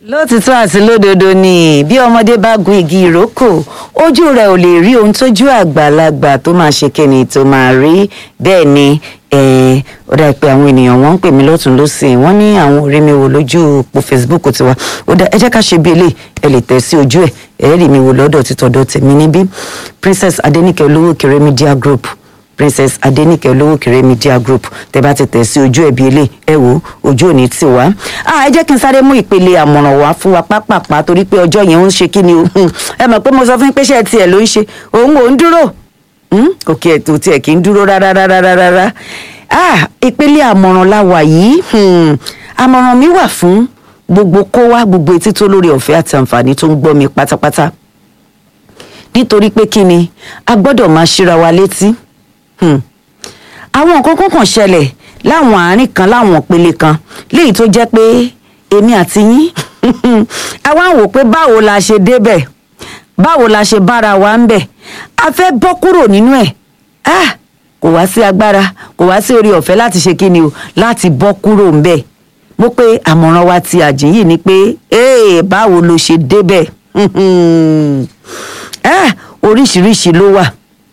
lótìtọ́ àti lódodo ni bí ọmọdé bá gun igi ìrókò ojú rẹ̀ ò lè rí ohun tójú àgbàlagbà tó máa ṣe kíni tó máa rí bẹ́ẹ̀ ni eh, ó dà pé àwọn ènìyàn wọ́n ń pè mí lọ́tún lọ́sìn wọ́n ní àwọn ò rí mi wò lójú òpó facebook tiwa ó dà ẹ jẹ́ ká ṣe bí eléyìí ẹ lè tẹ̀ sí ojú ẹ̀ ẹ rí mi wò lọ́dọ̀ títọ́dọ̀ tèmi níbí princess adenike olówó kéré media group princess adenike olówó kéré media group tẹ bá ti tẹ̀ sí ojú ẹ̀bí ilé ẹ wò ojú òní tì wá. ẹ jẹ́ kí n sáré mú ìpele àmọ̀ràn wá fún wa pápápá torí pé ọjọ́ yẹn ń ṣe kí ni o ẹ mọ̀ pé mo sọ fún yín pé ṣe tiẹ̀ ló ń ṣe òun ò ń dúró òkè ètò tiẹ̀ kì í dúró rárá rárá rárá ìpele àmọ̀ràn la wà yìí àmọ̀ràn mi wà fún gbogbo kó wá gbogbo etí tó lórí ọ̀fẹ́ àti àǹfààní tó ń gbọ́ mi pátápátá nítorí pé kí ni a gbọ́dọ̀ máa ṣíra wa létí àwọn nǹkan kan kàn ṣẹlẹ̀ láwọn àárín kan láwọn ìpele kan léyìí tó jẹ́ pé èmi àti yín àwa ń wò pé báwo la ṣe débẹ̀ báwo la ṣe bára wa ń bẹ̀ a fẹ́ bọ́ kúrò nínú ẹ̀ ah kò wá sí agbára kò wá sí orí ọ̀fẹ́ láti ṣe kí ni o láti bọ́ kúrò ń bẹ̀ mo pé àmọ̀ràn wa ti àjìn yìí ni pé ee báwo lo ṣe débẹ̀ ah oríṣiríṣi ló wà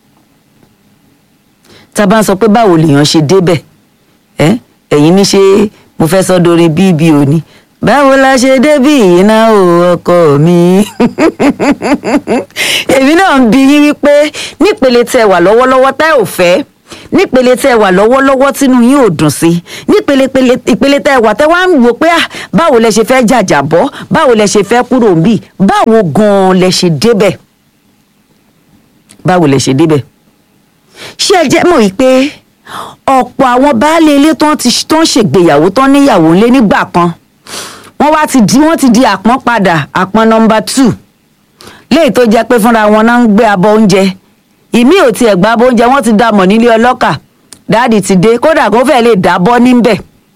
tá a bá ń sọ pé báwo lèèyàn ṣe débẹ̀ ẹ ẹ̀yin ní ṣe mo fẹ́ sọ dorin bíbí òní báwo la ṣe débí iná o ọkọ mi èmi náà ń bi yín wípé nípele tẹ wà lọ́wọ́lọ́wọ́ tẹ́ ò fẹ́ nípele tẹ wà lọ́wọ́lọ́wọ́ tínú yín ò dùn sí nípele ìpele tẹ wà tẹ wá ń wò pé ah báwo lẹ ṣe fẹ́ jàjàbọ́ báwo lẹ ṣe fẹ́ kúrò ń bì báwo gan-an lẹ ṣe débẹ̀ báwo lẹ ṣe débẹ̀ ṣé ẹ jẹ́ mọ̀ wípé ọ̀pọ̀ àwọn baálé ilé tó ń ṣègbéyàwó tó ń níyàwó ńlé nígbà kan wọ́n wá ti di wọ́n ti di àpọ́n padà àpọ́n nọmba two léyìí tó jẹ́ pé fúnra wọn náà ń gbé abọ́ oúnjẹ ìmí ò tiẹ̀ gbá abọ́ oúnjẹ wọ́n ti dá mọ̀ nílé ọlọ́kà dáàdì ti dé kódà kó fẹ́ lè dábọ́ níbẹ̀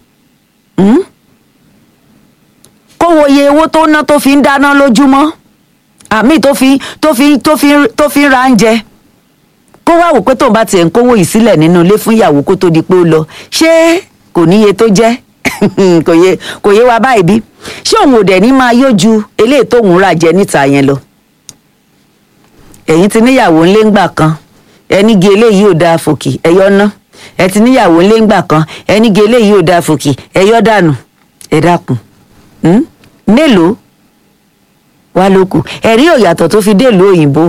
kó wo iye owó tó ná tó fi ń dáná lójúmọ́ àmì tó fi tó fi tó fi tó fi ń ra oúnjẹ kó wá wò pé tóun bá tiẹ̀ ń kówó yìí sílẹ̀ nínú ilé fún ìyàwó kó tó di pé ó lọ ṣé kò níye tó jẹ́ kò yé kò yé wa báyìí bí ṣé òun ò dẹ̀ ní máa yójú eléyìí tóun rà jẹ níta yẹn lọ. ẹ̀yin ti níyàwó ńlé ńgbà kan ẹnìgé eléyìí ò dáa fòkì ẹ̀yọ́ ná ẹ ti níyàwó ńlé ńgbà kan ẹnìgé eléyìí ò dáa fòkì ẹ̀yọ́ dànù ẹ dákun mélòó wá ló kù ẹ̀rí òyàtọ̀ tó fi dé ìlú òyìnbó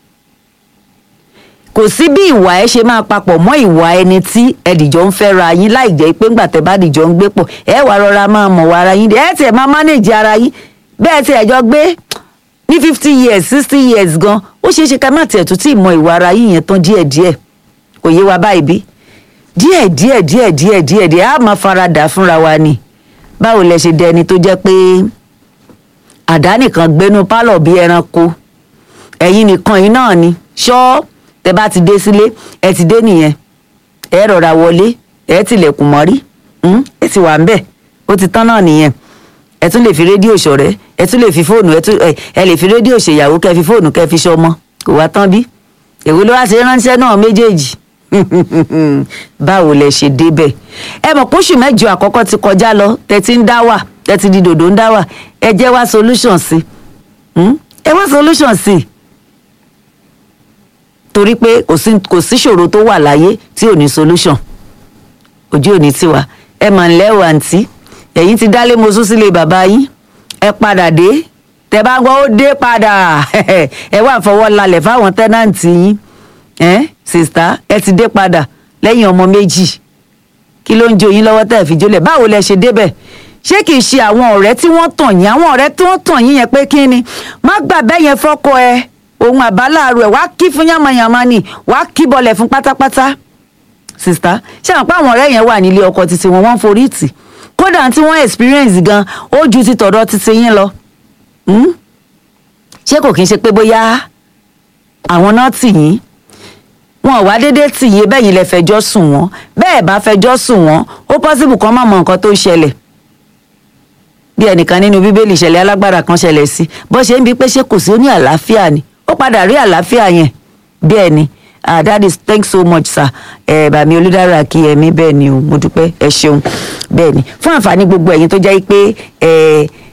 kò sí bí ìwà ẹ ṣe máa papọ̀ mọ́ ìwà ẹni tí ẹdìjọ́ ń fẹ́ra yín láì jẹ́ pé ńgbà tẹ́ bá dìjọ́ ń gbé pọ̀ ẹ wàá rọra máa mọ̀ wá ara yín ẹ tiẹ̀ máa mánéèjì ara yín bẹ́ẹ̀ tí ẹjọ́ gbé ní fifty years sixty years gan ó ṣeé ṣe ká má tiẹ̀ tún tí ì mọ ìwà ara yín yẹn tán díẹ̀díẹ̀ kò yé wa báyìí bí díẹ̀ díẹ̀ díẹ̀ díẹ̀ díẹ̀ díẹ̀ á máa faradà fúnra wa ni báwo lẹ ṣe dẹni tó jẹ́ pé àdá nìkan gbénú pálọ̀ bí ẹranko ẹ̀yin nìkan yìí náà ni ṣọ́ọ́ tẹ bá ti dé sílé ẹ ti dé nìyẹn ẹ rọra wọlé ẹ tilẹ̀kùn mọ́rí ẹ ti wà ń bẹ̀ ó ti tán náà nìyẹn ẹ tún lè fi rédíò ṣọ̀rẹ́ ẹ tún lè fi fóònù ẹ lè fi rédíò ṣèyàwó kẹ fi fóònù kẹ fi ṣọmọ kò wá tán bí èwo ló wá ṣe ránṣẹ́ náà méjèèjì báwo lẹ ṣe débẹ̀ ẹ mọ̀ pósù mẹ́jọ àkọ́kọ́ ti kọjá lọ tẹ ti ń dá wà tẹ ti di dòdò ń dá wà ẹ jẹ́ wá solution sí ẹ wá solution sí i torí pé kò sí kò sí ṣòro tó wà láyé tí ò ní solution ojú ò ní tiwa ẹ mà ń lẹ́wọ̀ àǹtí ẹ̀yin ti dálé mosú sílé bàbá yín ẹ padà dé tẹ bá gbọ́ ó dé padà ẹ wà fọwọ́ lalẹ̀ fáwọn tẹ́nàǹtì yín ẹ sista ẹ ti dé padà lẹ́yìn ọmọ méjì kí ló ń jó yín lọ́wọ́ tẹ́ ẹ fi jólẹ̀ báwo lẹ ṣe débẹ̀ ṣé kìí ṣe àwọn ọ̀rẹ́ tí wọ́n tàn yín àwọn ọ̀rẹ́ tí wọ́n tàn yín yẹn pé kí ni má gbà bẹ́ẹ̀ yẹn fọ́kọ ẹ ohun àbáláàrú ẹ wàá kí fún yàmàyàmà ni wàá kí bọlẹ̀ fún pátápátá sista ṣé àwọn pàwọn ọ̀rẹ́ yẹn wà nílé ọkọ títí wọn wọ́n forí tì kódà tí wọ́n experience gan ó ju ti tọ̀dọ̀ títí yín lọ ṣé kò kí n ṣe pé bóyá àwọn náà tì yín wọn ò wá déédéé tì yín bẹ́ẹ̀ yín lẹ fẹjọ́ sùn wọ́n bẹ́ẹ̀ bá fẹjọ́ sùn wọ́n ó possible kan má mọ nǹkan tó ń ṣẹlẹ̀ bí ẹnìkan nínú bíbélì ìṣẹ̀lẹ̀ alágbára kan ṣẹlẹ̀ sí bó ṣe ń bi pé ṣé kò sí ó ní àlàáfíà ni ó padà rí àlàáfíà yẹn bẹ́ẹ̀ ni ah that is thanks so much sir ẹ bàmí olùdára kí ẹmí bẹ́ẹ̀ ni o mo dúpẹ́ ẹ ṣeun bẹ́ẹ̀ ni fún àǹfààní gbogbo ẹ̀yin tó jẹ́ pé ẹ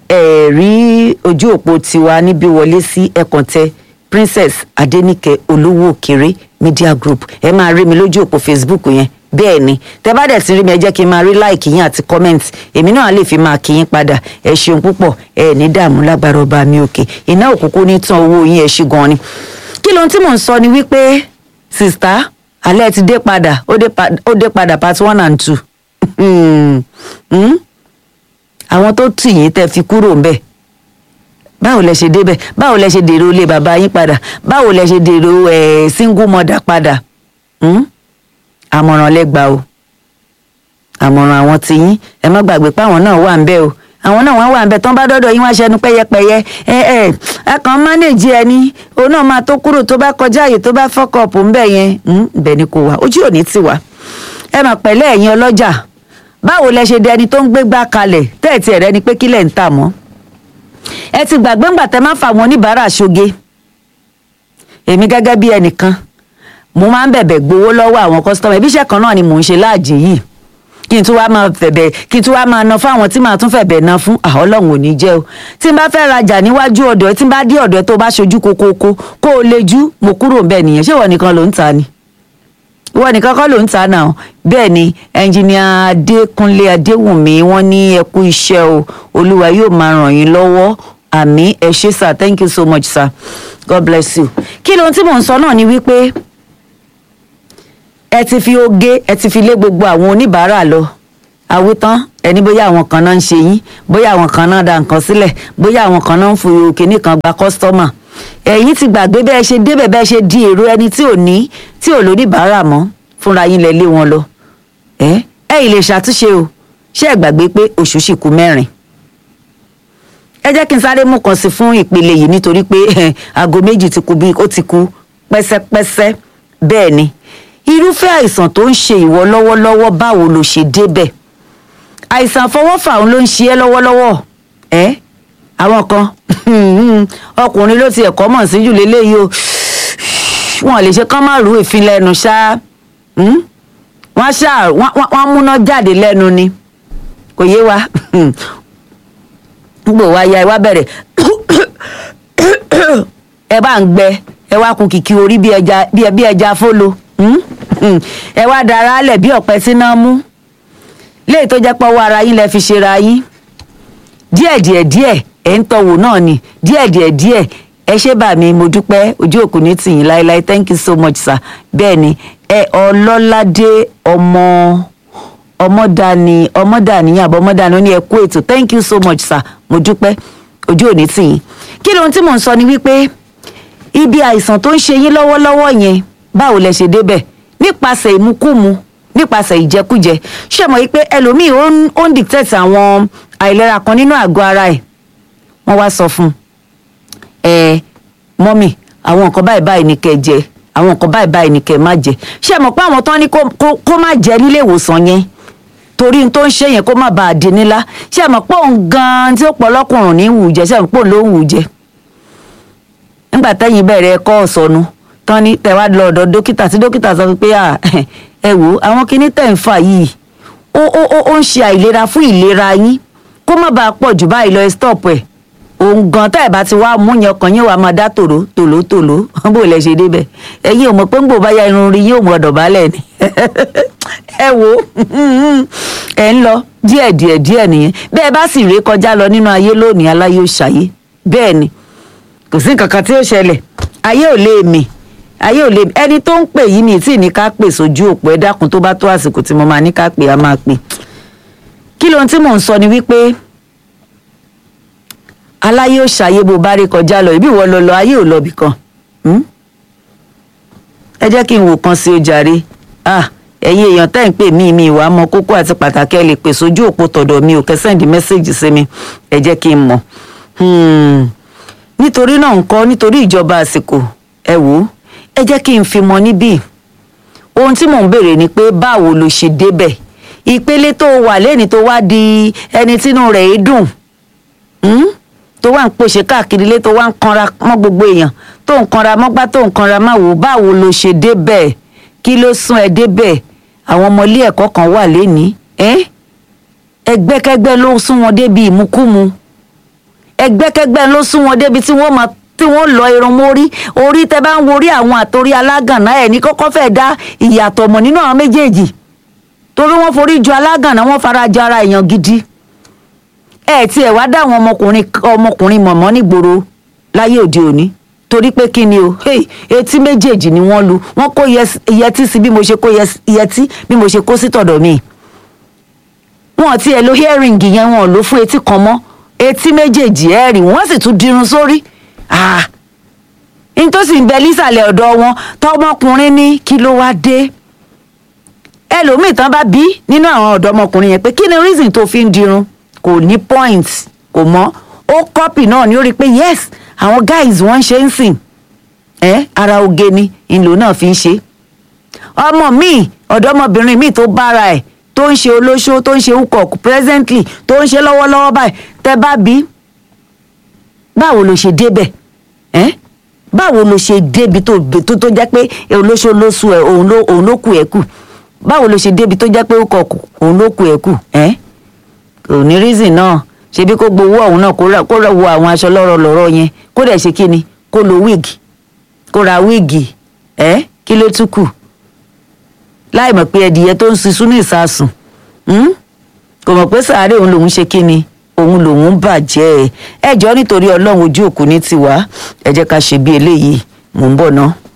ẹ rí ojú òpó tiwa níbí wọlé sí ẹkàntẹ princess adenike olówó òkèrè media group ẹ máa rí mi lójú òpó facebook yẹn bẹ́ẹ̀ ni tẹ bá dẹ̀ sí rí mi ẹ jẹ́ kí n máa rí láìkì yín àti comment èmi náà lè fi máa kí yín padà ẹ ṣeun púpọ̀ ẹ ní dààmú lágbára ọba mi òkè iná òkùnkùn ní tán owó yín ẹ ṣí gan ni kí lóhun tí mò ń sọ ni wípé sista alẹ́ ti dé padà ó dé pa- ó dé padà part one and two Hmm. Hmm? àwọn tó tì yín tẹ́ fi kúrò ń bẹ̀ báwo lẹ ṣe débẹ̀ báwo lẹ ṣe dèrò ilé bàbá yín padà báwo lẹ ṣe dèrò ẹ̀ single mother padà Hmm? àmọ̀ràn lẹ́gbàá o àmọ̀ràn àwọn tí yín ẹ má gbàgbé pé àwọn náà wà ń bẹ̀ o àwọn náà wọ́n wà ń bẹ̀ tán bá dọ́dọ̀ yín wá ṣẹnu pẹ́yẹpẹ́yẹ ẹ ẹ akàn mánéèjì ẹni òun náà máa tó kúrò tó bá kọjá àyè tó bá fọ́kọ̀ọ̀pù ń bẹ̀ yẹn Hmm, ibẹ̀ ni kò wá ojú ò ní tì wá ẹ mà pẹ̀lẹ́ ẹ̀yin ọlọ́jà báwo lẹ ṣe dẹni tó ń gbégbá kalẹ̀ tẹ́ẹ̀tì ẹ̀rẹ́ ni pé kílẹ̀ ń tà mọ́ ẹ ti gbàgbé ńgbà tẹ máa ń fa àwọn oníbàárà ṣoge èmi gẹ́gẹ́ bí ẹnìkan mo máa ń bẹ̀bẹ̀ gbowó lọ́wọ́ àwọn kọ́sítọ́mù ẹbí iṣẹ́ kan náà ni mò ń ṣe láàjì yìí kí n tún wá máa fẹ̀bẹ̀ kí n tún wá máa ná fáwọn tí màá tún fẹ̀bẹ̀ ná fún àwọn ọlọ́run ò ní jẹ́ o tí n bá fẹ́ rajà níwájú ọ̀dọ̀ ẹ tí n bá dé ọ̀dọ̀ ẹ tó bá ṣojú kokoko kó o lejú mo kúrò ń bẹ̀ nìyẹn ṣé ìwọ nìkan ló ń ta ni ìwọ nìkan kọ́ ló ń ta náà bẹ́ẹ̀ ni ẹnjìníà adékúnlé adéwùnmí wọ́n ní ẹ kú iṣẹ́ o olúwa yóò máa ràn yín lọ́wọ́ àmì ẹ ṣé sir thank you so much sir god bless you. kí lóhun tí mò ń sọ náà ni wípé ẹ ti fi oge ẹ ti fi lé gbogbo àwọn oníbàárà lọ àwítán ẹni bóyá àwọn kan náà ń ṣe yín bóyá àwọn kan náà da nǹkan sílẹ̀ bóyá àwọn kan náà ń fi kinní kan gba kọ́sítọ́mà ẹ̀yin ti gbàgbé bẹ́ẹ̀ ṣe débẹ̀ bẹ́ẹ̀ ṣe di èrò ẹni tí ò ní tí ò lóníbàárà mọ́ fúnra yín lẹ lé wọn lọ ẹ ẹ ì lè ṣàtúnṣe o ṣé ẹ gbàgbé pé oṣù sì kù mẹ́rin ẹ jẹ́ kí n sáré mú kan sí fún ìpele yìí nítorí pé aago méjì ti kù bí ó ti kù pẹ́sẹ́pẹ́sẹ́ bẹ́ẹ̀ ni irúfẹ́ àìsàn tó ń ṣe ìwọ lọ́wọ́lọ́wọ́ báwo ló ṣe débẹ̀ àìsàn àfọwọ́fà òun ló ń ṣe ẹ́ lọ́wọ́lọ́wọ́ ẹ́ àwọn kan ọkùnrin ló ti ẹ̀kọ́ mọ̀ sí jù lélẹ́yìí o wọn lè ṣe kán má rú èéfín lẹ́nu ṣá Hmm? wọ́n ṣá wọ́n- wọ́n wọ́n múná jáde lẹ́nu ni kò yé wa gbò wá ya ẹ wá bẹ̀rẹ̀ ẹ bá ń gbẹ ẹ wá kun kìkì orí bí ẹja bí ẹ- bí ẹja fólo Hmm? Hmm. ẹ wá dara lẹ̀ bí ọ̀pẹ tí náà mú léyìí tó jẹ́ pọ́wọ́ ara yín lẹ fi ṣera yín díẹ̀ díẹ̀ díẹ̀ ẹ̀ ń tọ̀wò náà ni díẹ̀ díẹ̀ díẹ̀ ẹ ṣé bà mí mo dúpẹ́ ojú òkú ní tìyín láéláé thank you so much sir bẹ́ẹ̀ ni ẹ ọlọ́ládé ọmọ ọmọdani ọmọdani àbọ̀ ọmọdani ó ní ẹ kú ètò thank you so much sir mo dúpẹ́ ojú òní tìyín kí lóhun tí mò ń sọ ni wípé ibi àìsàn tó ń ṣe yín lọ́wọ́lọ́wọ́ yẹn báwo lẹ ṣe débẹ̀ nípasẹ̀ ìmukúmu nípasẹ̀ ìjẹkújẹ ṣé mọ̀ wípé ẹlòmíì ó ń- ó ń dictate àwọn àìlera kan nínú àgọ́ ara ẹ̀ wọ́n wá sọ fún un ẹ mọ́mì àwọn nǹkan báyìí báyìí ni kẹ́ ẹ jẹ àwọn nǹkan báyìí báyìí ni kẹ́ ẹ má jẹ ṣé mọ̀ pé àwọn tán ní kó- kó kó má jẹ nílé ìwòsàn yẹn torí n tó ń ṣe yẹn kó má bàa di nílá ṣé mọ̀ pé òun gan-an tí ó pọ̀ lọ́kùnrin ní wù ú jẹ ṣé mọ̀ pé òun ló wù ú jẹ nígbà tẹ́yìn bẹ̀rẹ̀ ẹ̀kọ́ ọ̀sọ́nu tán ní tẹ̀wá lọ ọ̀dọ̀ dókítà tí dókítà sọ pé à ẹ wò ó àwọn kinní tẹ̀ ń fà yìí ó ó ó ó ń ṣe àìlera fún ìlera yín kó má bàa pọ̀ jù báyìí lọ ẹ stop ẹ̀ òun gan tá ẹ̀ bá ti wá mú yẹn ọkàn yín wàá máa dá tòró tòló tòló bó lẹ ṣe débẹ̀ ẹ̀yin ò mọ̀ pé ń gbò bá ya irun rí yín ò mọ̀ dọ̀bálẹ̀ ni ẹ wo ẹ ń lọ díẹ̀ díẹ̀ díẹ̀ nìyẹn bẹ́ẹ̀ bá sì ré kọjá lọ nínú ayé lónìí aláyé ò ṣàyé bẹ́ẹ̀ ni kò sí nǹkan kan tí ó ṣẹlẹ̀ ayé ò lè mì ayé ò lè mì ẹni tó ń pè yí mi tí ní ká pè sójú òpó ẹ dákun tó bá tó àsìkò tí mo máa ní ká pè á máa pè kí lóhun tí mò ń sọ ni wípé aláyé ò ṣàyé bó bá rí kọjá lọ ìbí ìwọ lọ lọ ayé ò lọ bì kan Hmm? ẹ jẹ́ kí n wò kan sí o jàre ah ẹ̀yin èèyàn tẹ́ ń pè mí mi ìwà mọ kókó àti pàtàkì ẹ lè pè sójú òpó tọ̀dọ̀ mi ò kẹsẹ́ǹdì mẹ́sẹ̀gì sí mi ẹ jẹ́ kí n mọ̀ Hmm. nítorí náà ńkọ́ nítorí ìjọba àsìkò ẹ wò ó ẹ jẹ́ kí n fi mọ níbí ohun tí mò ń béèrè ni pé báwo lo ṣe débẹ̀ ìpele tó wà lẹ́ni tó wá di ẹni tínú rẹ̀ é dùn Hmm? tó wà ń pòṣe káàkiri ilé tó wà ń kanra mọ́ gbogbo èèyàn tó ń kanra mọ́gbá tó ń kanra máa wò báwo lo ṣe débẹ̀ kí ló sún ẹ débẹ̀ àwọn ọmọ ilé ẹ̀kọ́ kan wà lénìí ẹ́ ẹgbẹ́kẹ́gbẹ́ ló sún wọn débi ìmukúmu ẹgbẹ́kẹ́gbẹ́ ló sún wọn débi tí wọ́n máa tí wọ́n lọ irun mórí orí tẹ bá ń worí àwọn àtòrí alágànná ẹ̀ ní kọ́kọ́ fẹ́ dá ìyàtọ̀ mọ̀ nínú àwọn méjèèjì torí wọ́n forí ju alágànná wọ́n fara jọ ara èèyàn gidi ẹ tí ẹ wá dá àwọn ọmọkùnrin ọmọkùnrin mọ̀mọ́ nígboro láyé òde òní torí pé kí ni o hey, etí méjèèjì ni wọ́n lu wọ́n kó yẹtí sí bí mo ṣe kó yẹtí bí mo ṣe kó sí tọ̀dọ̀ mi wọn ti ẹ̀ lo hearing yẹn wọn ò lò fún etí kan mọ́ etí méjèèjì ẹ̀ rí wọ́n sì tún dirun sórí ah nítòsí ń bẹ lísàlẹ̀ ọ̀dọ̀ wọn tọmọkùnrin ní kí ló wá dé ẹlòmíì tán bá bí nínú àwọn ọ̀dọ́mọkùnrin yẹn pé kí ni reason tó fi ń dirun kò ní point kò mọ́ ó copy náà ni ó rí i pé yes àwọn guys wọ́n ń ṣe ń sìn ẹ́ ara oge ni ìlò náà fi ń ṣe ọmọ míì ọ̀dọ́mọbìnrin míì tó bára ẹ̀ tó ń ṣe olóṣó tó ń ṣe ukọ̀ presently tó ń ṣe lọ́wọ́lọ́wọ́ báyìí tẹ́ bá bí báwo ló ṣe débẹ̀ ẹ́ báwo ló ṣe débi tó tó tó jẹ́ pé olóṣó ló sú ẹ òun ló òun ló kù ẹ kù báwo ló ṣe débi tó jẹ́ pé ukọ̀ òun ló kù ẹ kù ẹ́ kò ní reason náà ṣebí kó gbowó ọ̀hún náà kó rẹ̀ wo àwọn aṣọ lọ́rọ̀ lọ́rọ̀ yẹn kó dẹ̀ ṣe kí ni kó lo wíìgì kó ra wíìgì ẹ́ kí ló tún kù láì mọ̀ pé ẹdìyẹ tó ń ṣiṣú ní ìsasùn kò mọ̀ pé sàárè òun lòún ṣe kí ni òun lòún bàjẹ́ ẹ jọ̀ọ́ nítorí ọlọ́run ojú òkú ní tiwa ẹ jẹ́ ká ṣe bí eléyìí mò ń bọ̀ náà.